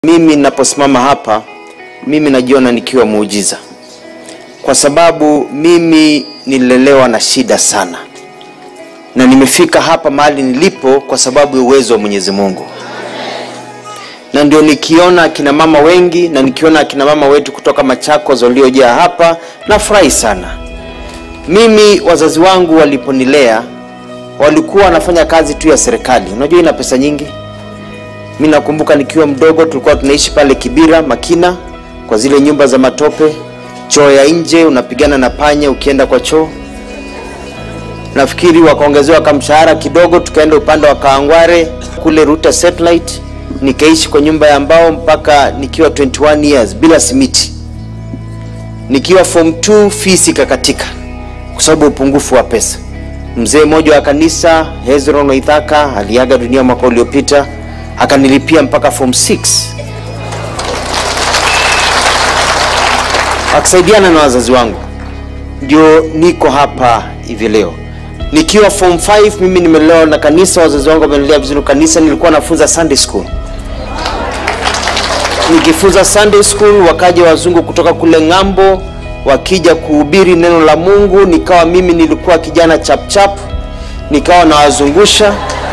Mimi ninaposimama hapa, mimi najiona nikiwa muujiza, kwa sababu mimi nililelewa na shida sana, na nimefika hapa mahali nilipo kwa sababu ya uwezo wa Mwenyezi Mungu, na ndio nikiona akina mama wengi na nikiona akina mama wetu kutoka Machakos waliojaa hapa, nafurahi sana. Mimi wazazi wangu waliponilea walikuwa wanafanya kazi tu ya serikali. Unajua ina pesa nyingi. Mi nakumbuka nikiwa mdogo tulikuwa tunaishi pale Kibira Makina, kwa zile nyumba za matope, choo ya nje, unapigana na panya ukienda kwa choo. Nafikiri wakaongezewa kamshahara kidogo, tukaenda upande wa Kaangware kule Ruta Satellite, nikaishi kwa nyumba ya mbao mpaka nikiwa 21 years bila simiti. Nikiwa form 2 fees ikakatika kwa sababu upungufu wa pesa. Mzee mmoja wa kanisa Hezron Waithaka aliaga dunia mwaka uliopita, akanilipia mpaka form 6 akisaidiana na wazazi wangu, ndio niko hapa hivi leo. Nikiwa form 5 mimi nimelelewa na kanisa, wazazi wangu wamenilea vizuri kanisa. Nilikuwa nafunza Sunday school. Nikifunza Sunday school, wakaja wazungu kutoka kule ng'ambo wakija kuhubiri neno la Mungu, nikawa mimi nilikuwa kijana chap chap, nikawa nawazungusha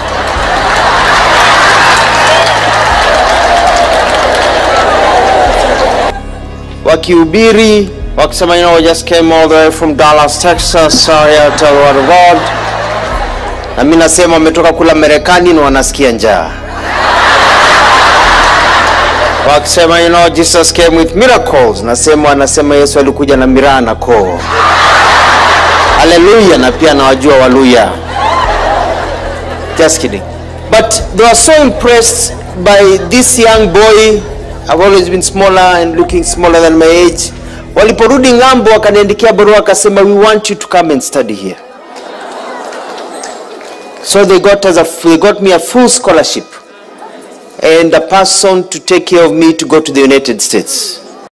wakihubiri wakisema, you know, we just came all the way from Dallas, Texas, so here to tell the word of God. Na mimi nasema wametoka kula Marekani na wanasikia njaa wakisema you know, Jesus came with miracles. Nasema wanasema Yesu alikuja na miraa na koo. Haleluya! Na pia nawajua Waluya. Just kidding. But they were so impressed by this young boy. I've always been smaller and looking smaller than my age. Waliporudi ng'ambo, wakaniandikia barua wakasema, we want you to come and study here. So they got us a, they got me a full scholarship and a person to take care of me to go to the United States.